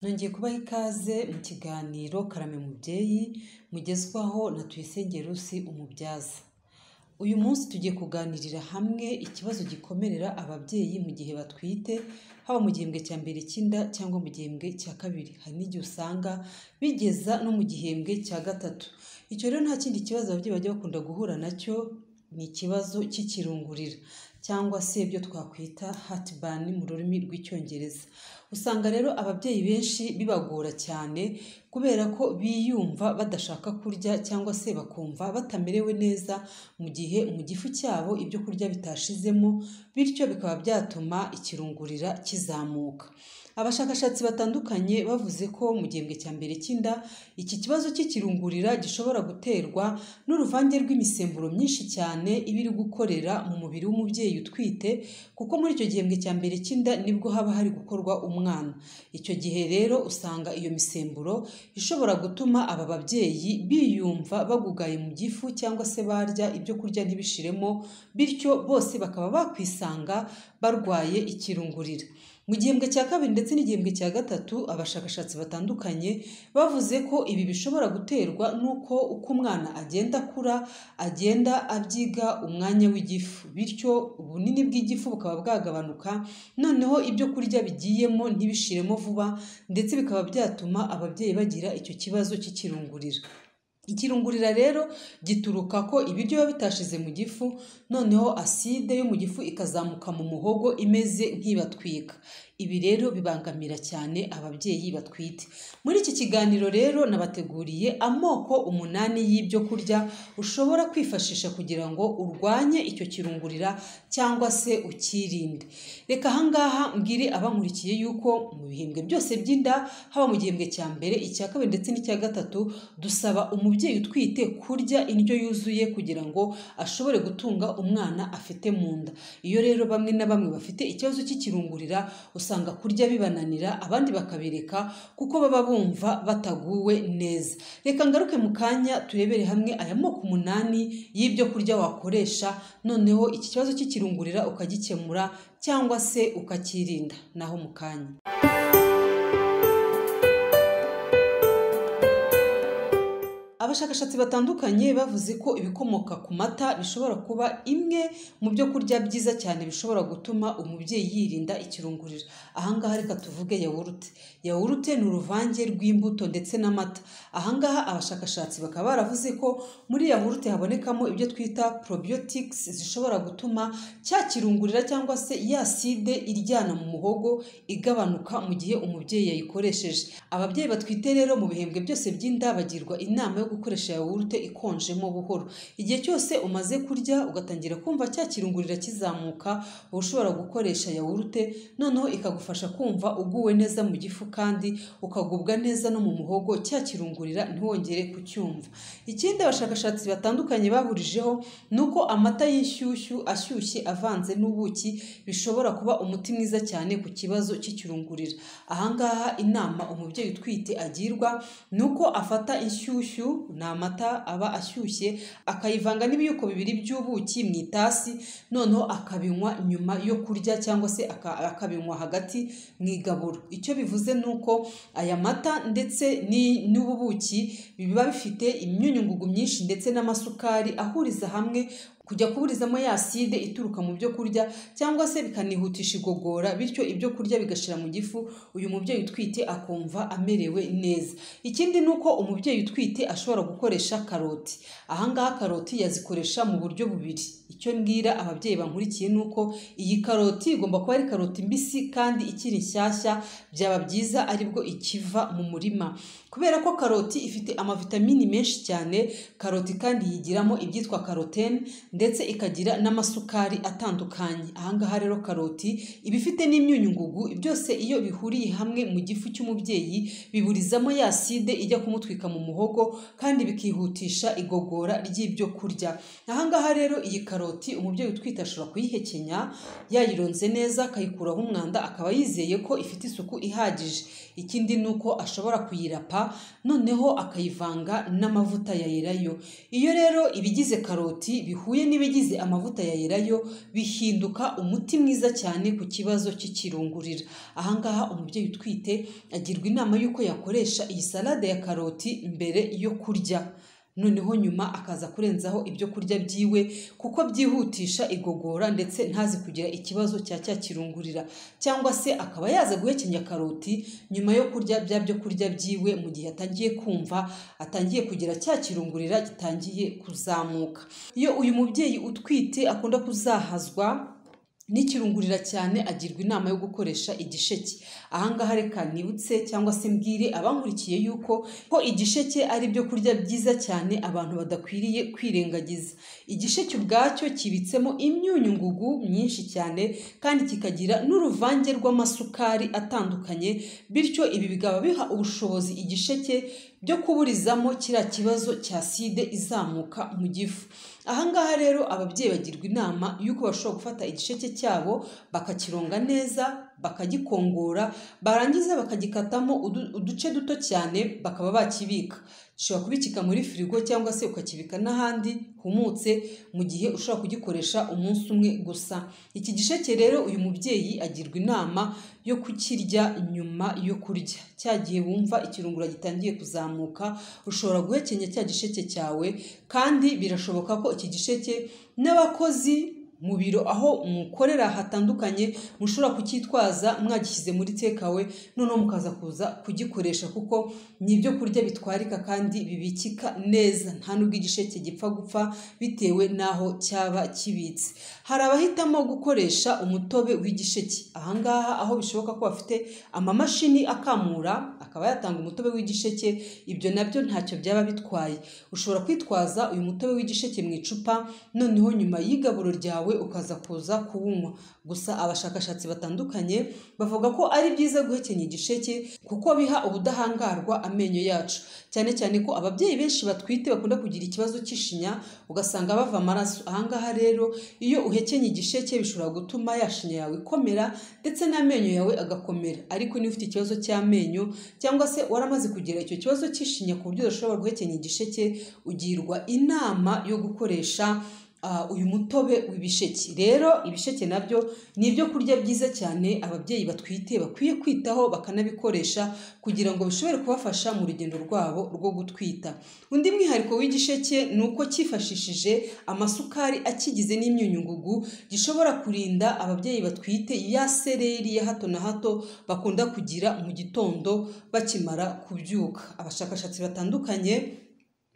nongeye kubaha ikaze mu kiganiro karame mubyeyi mugezwaho na tuyisenge rusi umubyaza uyu munsi tugiye kuganirira hamwe ikibazo gikomerera ababyeyi mu gihe batwite haba mu gihembwe cya mbere cy'inda cyangwa mu gihembwe cya kabiri hari n'igihe usanga bigeza no mu gihembwe cya gatatu icyo rero nta kindi kibazo ababyeyi bajya bakunda guhura nacyo ni ikibazo cy'ikirungurira cyangwa se ibyo twakwita hatburn mu rurimi rw'icyongereza usanga rero ababyeyi benshi bibagora cyane kubera ko biyumva badashaka kurya cyangwa se bakumva batamerewe neza mu gihe mu gifu cyabo ibyo kurya bitashizemo bityo bikaba byatuma ikirungurira kizamuka abashakashatsi batandukanye bavuze ko mu gihembwe cya mbere cy'inda iki kibazo cy'ikirungurira gishobora guterwa n'uruvange rw'imisemburo myinshi cyane iba iri gukorera mu mubiri w'umubyeyi utwite kuko muri icyo gihembwe cya mbere cy'inda nibwo haba hari gukorwa umwana icyo gihe rero usanga iyo misemburo ishobora gutuma aba babyeyi biyumva bagugaye mu gifu cyangwa se barya ibyo kurya ntibishiremo bityo bose bakaba bakwisanga barwaye ikirungurira mu gihembwe cya kabiri ndetse n'igihembwe cya gatatu abashakashatsi batandukanye bavuze ko ibi bishobora guterwa n'uko uko umwana agenda akura agenda abyiga umwanya w'igifu bityo ubunini bw'igifu bukaba bwagabanuka noneho ibyo kurya bigiyemo ntibishiremo vuba ndetse bikaba byatuma ababyeyi bagira icyo kibazo cy'ikirungurira ikirungurira rero gituruka ko ibiryo biba bitashize mu gifu noneho aside yo mu gifu ikazamuka mu muhogo imeze nk'ibatwika ibi rero bibangamira cyane ababyeyi batwite muri iki kiganiro rero nabateguriye amoko umunani y'ibyo kurya ushobora kwifashisha kugira ngo urwanye icyo kirungurira cyangwa se ukirinde reka ahangaha mbwire abankurikiye yuko mu bihembwe byose by'inda haba mu gihembwe cya mbere icya kabiri ndetse n'icya gatatu dusaba umubyeyi utwite kurya indyo yuzuye kugira ngo ashobore gutunga umwana afite mu nda iyo rero bamwe na bamwe bafite ikibazo cy'ikirungurira usanga kurya bibananira abandi bakabireka kuko baba bumva bataguwe neza reka ngaruke mu kanya turebere hamwe aya moko umunani y'ibyo kurya wakoresha noneho iki kibazo cy'ikirungurira ukagikemura cyangwa se ukakirinda naho mu kanya abashakashatsi batandukanye bavuze ko ibikomoka ku mata bishobora kuba imwe mu byo kurya byiza cyane bishobora gutuma umubyeyi yirinda ikirungurira ahangaha reka tuvuge yawurute yawurute ni uruvange rw'imbuto ndetse n'amata ahangaha abashakashatsi bakaba baravuze ko muri yawurute habonekamo ibyo twita probiotics zishobora gutuma cya kirungurira cyangwa se ya side iryana mu muhogo igabanuka mu gihe umubyeyi yayikoresheje ababyeyi batwite rero mu bihembwe byose by'inda bagirwa inama yo gukoresha yawurute ikonjemo buhoro igihe cyose umaze kurya ugatangira kumva cya kirungurira kizamuka uba ushobora gukoresha yawurute noneho ikagufasha kumva uguwe neza mu gifu kandi ukagubwa neza no mu muhogo cya kirungurira ntiwongere kucyumva ikindi abashakashatsi batandukanye bahurijeho ni uko amata y'inshyushyu ashyushye avanze n'ubuki bishobora kuba umuti mwiza cyane ku kibazo cy'ikirungurira ahangaha inama umubyeyi utwite agirwa ni uko afata inshyushyu ni amata aba ashyushye akayivanga n'ibiyuko bibiri by'ubuki mu itasi noneho akabinywa nyuma yo kurya cyangwa se akabinywa hagati mu igaburo icyo bivuze ni uko aya mata ndetse n'ubu buki biba bifite imyunyungugu myinshi ndetse n'amasukari ahuriza hamwe kujya kuburizamo ya aside ituruka mu byo kurya cyangwa se bikanihutisha igogora bityo ibyo kurya bigashira mu gifu uyu mubyeyi utwite akumva amerewe neza ikindi ni uko umubyeyi utwite ashobora gukoresha karoti ahangaha karoti yazikoresha mu buryo bubiri icyo mbwira ababyeyi bankurikiye ni uko iyi karoti igomba kuba ari karoti mbisi kandi ikiri nshyashya byaba byiza aribwo ikiva mu murima kubera ko karoti ifite amavitamini menshi cyane karoti kandi yigiramo ibyitwa karotene ndetse ikagira n'amasukari atandukanye ahangaha rero karoti iba ifite n'imyunyungugu byose iyo bihuriye hamwe mu gifu cy'umubyeyi biburizamo ya side ijya kumutwika mu muhogo kandi bikihutisha igogora ry'ibyo kurya ahangaha rero iyi karoti umubyeyi utwite ashobora kuyihekenya yayironze neza akayikuraho umwanda akaba yizeye ko ifite isuku ihagije ikindi ni uko ashobora kuyirapa noneho akayivanga n'amavuta ya erayo iyo rero ibigize karoti bihuye n'ibigize amavuta ya Elayo bihinduka umuti mwiza cyane ku kibazo cy'ikirungurira aha ngaha umubyeyi utwite agirwa inama y'uko yakoresha iyi salade ya karoti mbere yo kurya noneho nyuma akaza kurenzaho ibyo kurya byiwe kuko byihutisha igogora ndetse ntazi kugira ikibazo cya cya kirungurira cyangwa se akaba yaza guhekenya karoti nyuma yo kurya bya byo kurya byiwe mu gihe atangiye kumva atangiye kugira cya kirungurira gitangiye kuzamuka iyo uyu mubyeyi utwite akunda kuzahazwa n'ikirungurira cyane agirwa inama yo gukoresha igisheke ahangaha reka nibutse cyangwa se mbwire abankurikiye yuko ko igisheke ari ibyo kurya byiza cyane abantu badakwiriye kwirengagiza igisheke ubwacyo kibitsemo imyunyu ngugu myinshi cyane kandi kikagira n'uruvange rw'amasukari atandukanye bityo ibi bikaba biha ubushobozi igisheke byo kuburizamo kiriya kibazo cya side izamuka mu gifu ahangaha rero ababyeyi bagirwa inama y'uko bashobora gufata igisheke cyabo bakakironga neza bakagikongora barangiza bakagikatamo udu- uduce duto cyane bakaba bakibika ushobora kubikika muri firigo cyangwa se ukakibika n'ahandi humutse mu gihe ushobora kugikoresha umunsi umwe gusa iki gisheke rero uyu mubyeyi agirwa inama yo kukirya nyuma yo kurya cya gihe wumva ikirungura gitangiye kuzamuka ushobora guhekenya cya gisheke cyawe kandi birashoboka ko iki gisheke n'abakozi mu biro aho mukorera hatandukanye mushobora kucyitwaza mwagishyize muri tekawe noneho mukaza kuza kugikoresha kuko ni ibyo kurya bitwarika kandi bibikika neza nta nubwo igisheke gipfa gupfa bitewe n'aho cyaba kibitse hari abahitamo gukoresha umutobe w'igisheke ahangaha aho bishoboka ko bafite amamashini akamura akaba yatanga umutobe w'igisheke ibyo nabyo ntacyo byaba bitwaye ushobora kwitwaza uyu mutobe w'igisheke mu icupa noneho nyuma y'igaburo ryawe ukaza kuza kuwunywa gusa abashakashatsi batandukanye bavuga ko ari byiza guhekenya igisheke kuko biha ubudahangarwa amenyo yacu cyane cyane ko ababyeyi benshi batwite bakunda kugira ikibazo cy'ishinya ugasanga bava amaraso ahangaha rero iyo uhekenye igisheke bishobora gutuma ya shinya yawe ikomera ndetse n'amenyo yawe agakomera ariko niba ufite ikibazo cy'amenyo cyangwa se waramaze kugira icyo kibazo cy'ishinya ku buryo udashobora guhekenya igisheke ugirwa inama yo gukoresha ah, uyu mutobe w'ibisheke rero ibisheke nabyo ni ibyo kurya byiza cyane ababyeyi batwite bakwiye kwitaho bakanabikoresha kugira ngo bishobore kubafasha mu rugendo rwabo rwo gutwita undi mwihariko w'igisheke ni uko cyifashishije amasukari akigize n'imyunyungugu gishobora kurinda ababyeyi batwite ya sereri ya hato na hato bakunda kugira mu gitondo bakimara kubyuka abashakashatsi batandukanye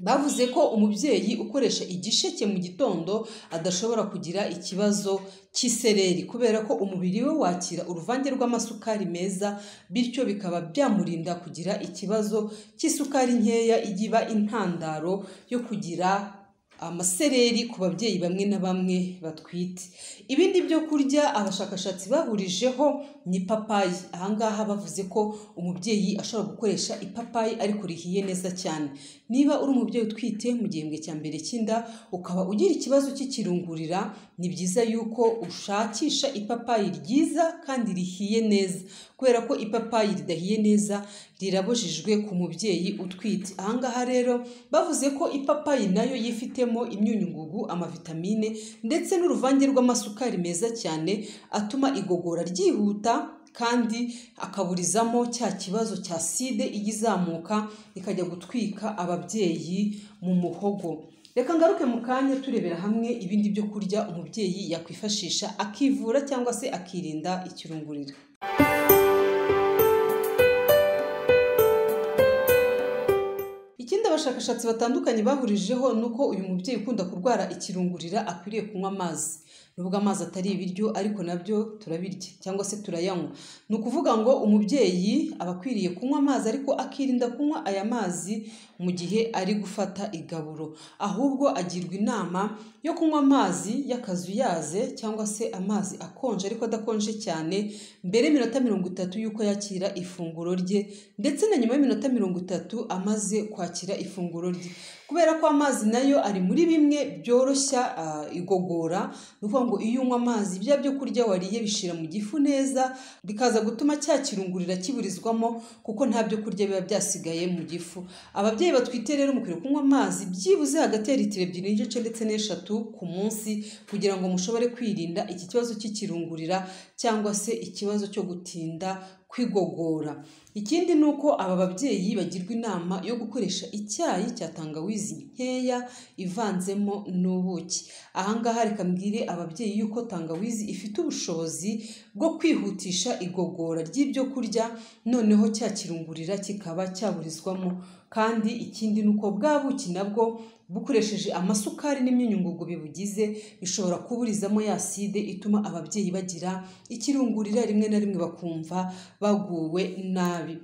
bavuze ko umubyeyi ukoresha igisheke mu gitondo adashobora kugira ikibazo cy'isereri kubera ko umubiri we wakira uruvange rw'amasukari meza bityo bikaba byamurinda kugira ikibazo cy'isukari nkeya ijya iba intandaro yo kugira amasereri ku babyeyi bamwe na bamwe batwite ibindi byo kurya abashakashatsi bahurijeho ni ipapayi ahangaha bavuze ko umubyeyi ashobora gukoresha ipapayi ariko rihiye neza cyane niba uri umubyeyi utwite mu gihembwe cya mbere cy'inda ukaba ugira ikibazo cy'ikirungurira ni byiza yuko ushakisha ipapayi ryiza kandi rihiye neza kubera ko ipapayi ridahiye neza rirabujijwe ku mubyeyi utwite ahangaha rero bavuze ko ipapayi nayo yifitemo imyunyungugu amavitamine ndetse n'uruvange rw'amasukari meza cyane atuma igogora ryihuta kandi akaburizamo cya kibazo cya side ijya izamuka ikajya gutwika ababyeyi mu muhogo reka ngaruke mu kanya turebera hamwe ibindi byo kurya umubyeyi yakwifashisha akivura cyangwa se akirinda ikirungurira ikindi abashakashatsi batandukanye bahurijeho ni uko uyu mubyeyi ukunda kurwara ikirungurira akwiriye kunywa amazi nubwo amazi atari ibiryo ariko nabyo turabirya cyangwa se turayanywa ni ukuvuga ngo umubyeyi aba akwiriye kunywa amazi ariko akirinda kunywa aya mazi mu gihe ari gufata igaburo ahubwo agirwa inama yo kunywa amazi y'akazuyaze cyangwa se amazi akonje ariko adakonje cyane mbere y'iminota mirongo itatu y'uko yakira ifunguro rye ndetse na nyuma y'iminota mirongo itatu amaze kwakira ifunguro rye kubera ko amazi nayo ari muri bimwe byoroshya ah, igogora ni ukuvuga ngo iyo unywa amazi bya byo kurya wariye bishira mu gifu neza bikaza gutuma cya kirungurira kiburizwamo kuko nta byo kurya biba byasigaye mu gifu ababyeyi batwite rero mukwiriye kunywa amazi byibuze hagati ya litiro ebyiri n'igice ndetse n'eshatu ku munsi kugira ngo mushobore kwirinda iki kibazo cy'ikirungurira cyangwa se ikibazo cyo gutinda kwigogora ikindi ni uko aba babyeyi bagirwa inama yo gukoresha icyayi cya tangawizi nkeya ivanzemo n'ubuki ahangaha reka mbwire ababyeyi yuko tangawizi ifite ubushobozi bwo kwihutisha igogora ry'ibyo kurya noneho cyakirungurira kikaba cyaburizwamo kandi ikindi ni uko bwa buki nabwo bukoresheje amasukari n'imyunyungugu bibugize bishobora kuburizamo ya side ituma ababyeyi bagira ikirungurira rimwe na rimwe bakumva baguwe nabi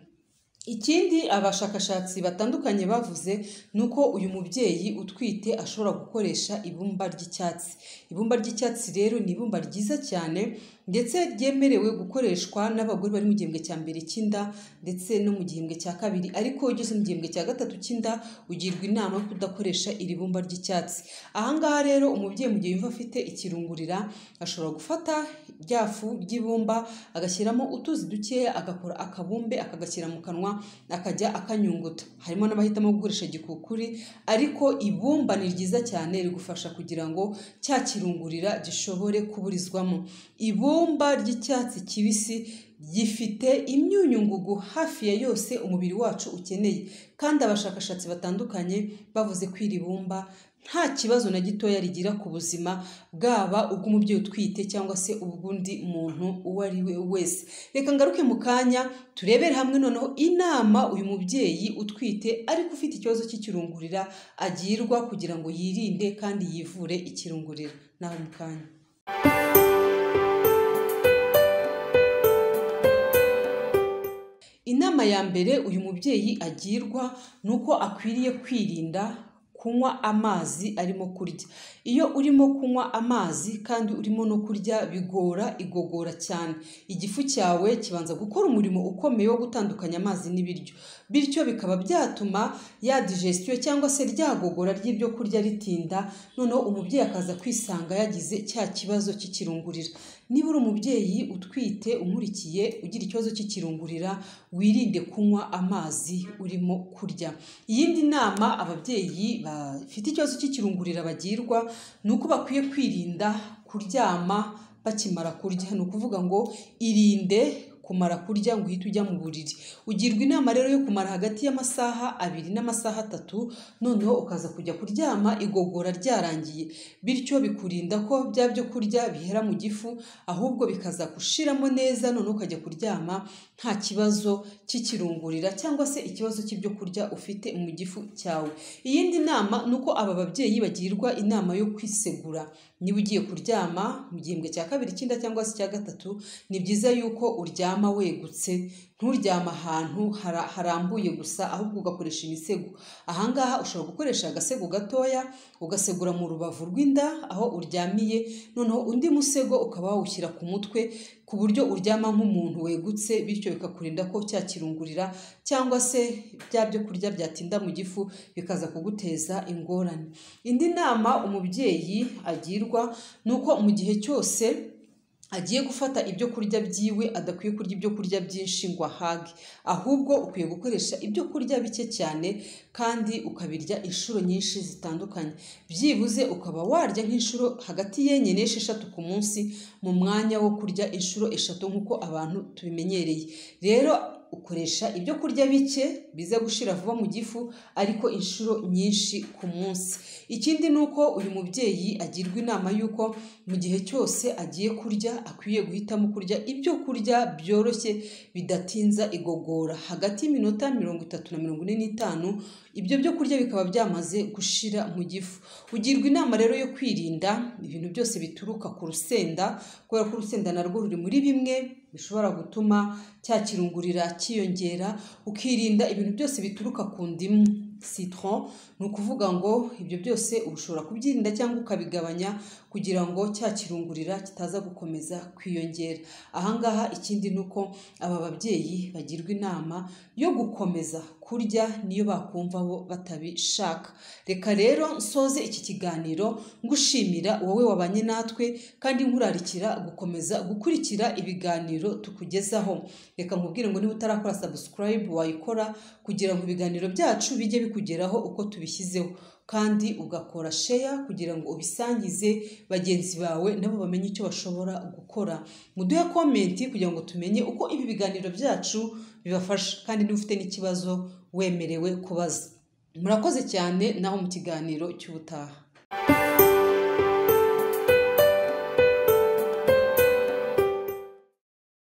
ikindi abashakashatsi batandukanye bavuze ni uko uyu mubyeyi utwite ashobora gukoresha ibumba ry'icyatsi ibumba ry'icyatsi rero ni ibumba ryiza cyane ndetse ryemerewe gukoreshwa n'abagore bari mu gihembwe cya mbere cy'inda ndetse no mu gihembwe cya kabiri ariko iyo ugeze mu gihembwe cya gatatu cy'inda ugirwa inama yo kudakoresha iri bumba ry'icyatsi ahangaha rero umubyeyi mu gihe yumva afite ikirungurira ashobora gufata rya fu ry'ibumba agashyiramo utuzi dukeya agakora akabumbe akagashyira mu kanwa akajya akanyunguta harimo n'abahitamo gukoresha igikukuri ariko ibumba ni ryiza cyane rigufasha kugira ngo cya kirungurira gishobore kuburizwamo ibumba ry'icyatsi kibisi gifite imyunyungugu hafi ya yose umubiri wacu ukeneye kandi abashakashatsi batandukanye bavuze ko iri bumba nta kibazo na gitoya rigira ku buzima bwaba ubw'umubyeyi utwite cyangwa se ubw'undi muntu uwo ari we wese reka ngaruke mu kanya turebere hamwe noneho inama uyu mubyeyi utwite ariko ufite ikibazo cy'ikirungurira agirwa kugira ngo yirinde kandi yivure ikirungurira naho mu kanya inama ya mbere uyu mubyeyi agirwa ni uko akwiriye kwirinda kunywa amazi arimo kurya iyo urimo kunywa amazi kandi urimo no kurya bigora igogora cyane igifu cyawe kibanza gukora umurimo ukomeye wo gutandukanya amazi n'ibiryo bityo bikaba byatuma ya digestion cyangwa se ryagogora ry'ibyo kurya ritinda noneho umubyeyi akaza kwisanga yagize cya kibazo cy'ikirungurira niba uri umubyeyi utwite umurikiye ugira ikibazo cy'ikirungurira wirinde kunywa amazi urimo kurya iyindi nama ababyeyi bafite ikibazo cy'ikirungurira bagirwa ni uko bakwiye kwirinda kuryama bakimara kurya ni ukuvuga ngo irinde kumara kurya ngo uhite ujya mu buriri ugirwa inama rero yo kumara hagati y'amasaha abiri n'amasaha atatu noneho ukaza kujya kuryama igogora ryarangiye bityo bikurinda ko bya byo kurya bihera mu gifu ahubwo bikaza gushiramo neza noneho ukajya kuryama nta kibazo cy'ikirungurira cyangwa se ikibazo cy'ibyo kurya ufite mu gifu cyawe iyindi nama ni uko aba babyeyi bagirwa inama yo kwisegura niba ugiye kuryama mu gihembwe cya kabiri cy'inda cyangwa se icya gatatu ni byiza yuko uryama uryama wegutse nturyama ahantu harambuye gusa ahubwo ugakoresha imisego ahangaha ushobora gukoresha agasego gatoya ugasegura mu rubavu rw'inda aho uryamiye noneho undi musego ukaba wawushyira ku mutwe ku buryo uryama nk'umuntu wegutse bityo bikakurinda ko cyakirungurira cyangwa se bya byo kurya byatinda mu gifu bikaza kuguteza ingorane indi nama umubyeyi agirwa ni uko mu gihe cyose agiye gufata ibyo kurya byiwe adakwiye kurya ibyo kurya byinshi ngo ahage ahubwo ukwiye gukoresha ibyo kurya bike cyane kandi ukabirya inshuro nyinshi zitandukanye byibuze ukaba warya nk'inshuro hagati y'enye n'esheshatu ku munsi mu mwanya wo kurya inshuro eshatu nk'uko abantu tubimenyereye rero ukoresha ibyo kurya bike biza gushira vuba mu gifu ariko inshuro nyinshi ku munsi ikindi ni uko uyu mubyeyi agirwa inama y'uko mu gihe cyose agiye kurya akwiye guhitamo kurya ibyo kurya byoroshye bidatinza igogora hagati y'iminota mirongo itatu na mirongo ine n'itanu ibyo byo kurya bikaba byamaze gushira mu gifu ugirwa inama rero yo kwirinda ibintu byose bituruka ku rusenda kubera ko urusenda narwo ruri muri bimwe bishobora gutuma cyakirungurira cyiyongera ukirinda ibintu byose bituruka ku ndimu citron ni ukuvuga ngo ibyo byose ushobora kubyirinda cyangwa ukabigabanya kugira ngo cya kirungurira kitaza gukomeza kwiyongera ahangaha ikindi ni uko aba babyeyi bagirwa inama yo gukomeza kurya niyo bakumva bo batabishaka reka rero nsoze iki kiganiro ngushimira wowe wabanye natwe kandi nkurarikira gukomeza gukurikira ibiganiro tukugezaho reka nkubwire ngo niba utarakora subscribe wayikora kugira ngo ibiganiro byacu bijye bikugeraho uko tubishyizeho kandi ugakora sheya kugira ngo ubisangize bagenzi bawe nabo bamenye icyo bashobora gukora muduhe komenti kugira ngo tumenye uko ibi biganiro byacu bibafasha kandi niba ufite n'ikibazo wemerewe kubaza murakoze cyane naho mu kiganiro cy'ubutaha